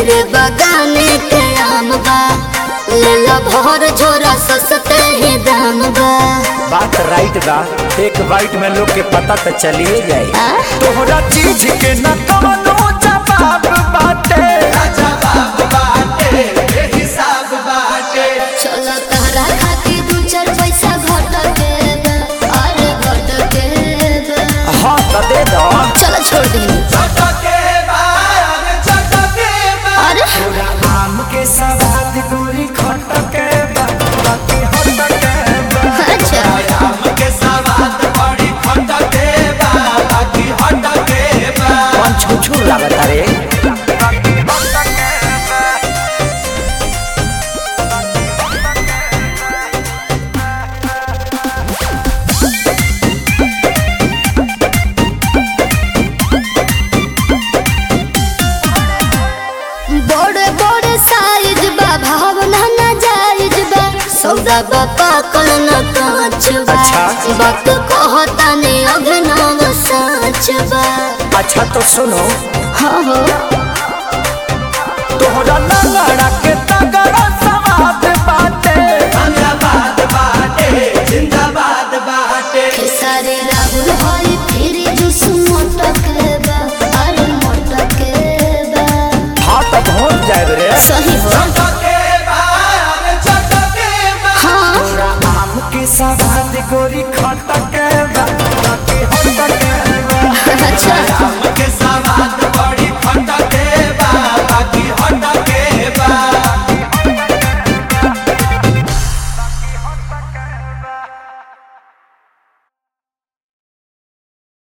मेरे बगाने के आम बा लेला भर झोरा सस्ते ही दाम बा बात राइट बा एक बाइट में लोग के पता तो चलिए जाए आ? तोहरा चीज के न कवनो जवाब बाटे चलो तहरा खातिर दू चार पैसा घट के बा, अरे घट के बा। हाँ तो दे दो चलो छोड़ दी अरे तोरा आम के सवाद गोरी खटके बा बाकी हटके बा अच्छा कौन छुछू लागत रे बड़े बड़े साइज बा भावना ना जायज बा सौदा बा पाकल न कांच बा अच्छा। वक्त कहता ने अभिनव सच बा अच्छा तो सुनो हाँ हो तोहरा लंगड़ा के तगड़ा सवाद बाटे खेसारी राहुल होई फिर जुस मोटक बा अरे मोटक बा हाँ तो पहुँच जाए रे सही हो हाँ तोरा आम के सवाद गोरी खटके बा बाकी हटके बा अच्छा